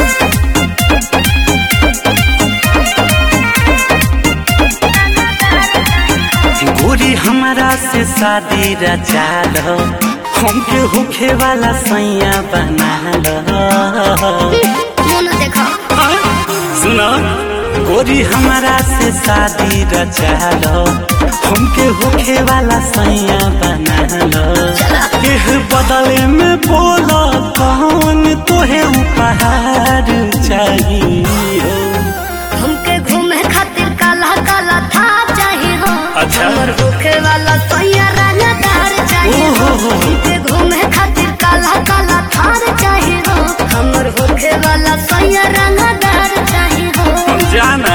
गोरी हमारा से शादी रचा लो हमके होखे वाला सैया बना लो मुन देखो सुनो गोरी हमारा से शादी रचा लो हमके होखे वाला सैया बना लो एह बदले में बोलो कौन तोहे उपहार चाहिए हमके घूमे खातिर काला काला था चाहिए हो अच्छा। हमर होखे वाला सैया रंगदार चाहिए हो ओहो हो। हमके घूमे खातिर काला काला थार चाहिए हो हमर होखे वाला सैया रंगदार चाहिए हो जाना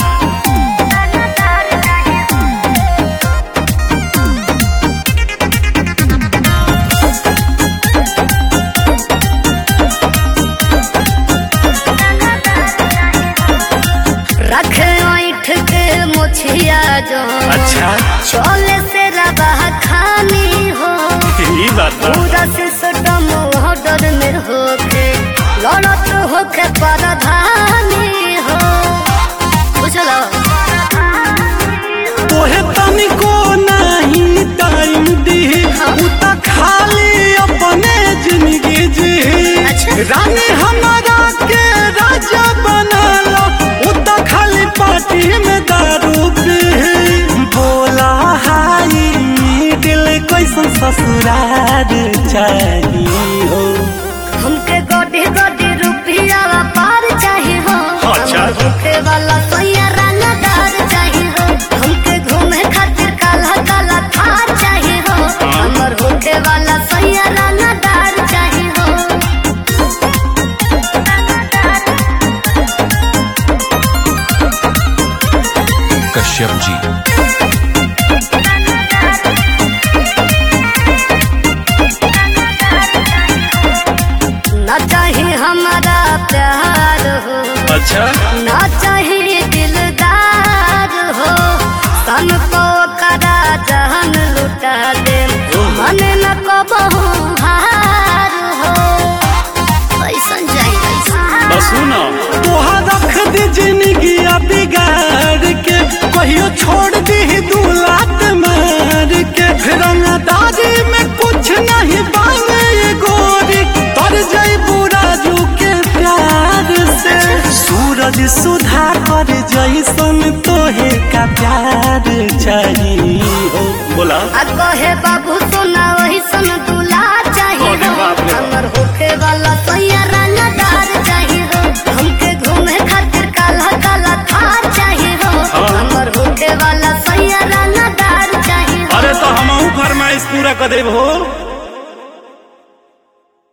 रखे ऐठ के मुछिया जो अच्छा चोले से रबा खानी हो ये बात बा। पूरा सिस्टम ऑर्डर में होके लड़त होके परधानी हो बुझलो तोहे तनिको नहीं टाइम दी उ त खाली अपने जिंदगी जी अच्छा। रानी हमारा के राजा बना लो उ त खाली पार्टी में दारू पी बोला हाई दिल कैसन ससुरार चाहिए हो हमके गोडी गोडी रुपया पार चाहिए हो अच्छा। हमर होके वाला सोया रंगदार चाहिए हो हमके घूमे खातिर काला काला थार चाहिए हो हमर होके वाला सोया रंगदार चाहिए हो कश्यप जी ना चाहिए हमारा प्यार हो अच्छा ना चाहिए दिलदार हो सन को करा जहन लुटा दे मन न को बहु हार हो कैसन जाई कैसन बस सुनो तोहा रख दी जिंदगी बिगाड़ के कहियो छोड़ दी दू लात मार के रंगदारी में कुछ नहीं बांगे ये गोरी तर जाई बुराजू के प्यार से सूरज सुधा कर जैसन तोहे का प्यार चाहिए हो बोला आ कहे बाबू सुना वही सन दूल्हा चाहिए अरे हो बाप रे। हमर होके वाला सैया रंगदार चाहिए हो हमके घूमे खातिर काला काला थार चाहिए हो हाँ। हमर होके वाला सैया रंगदार चाहिए हो अरे तो हम फरमाइश पूरा कर देब हो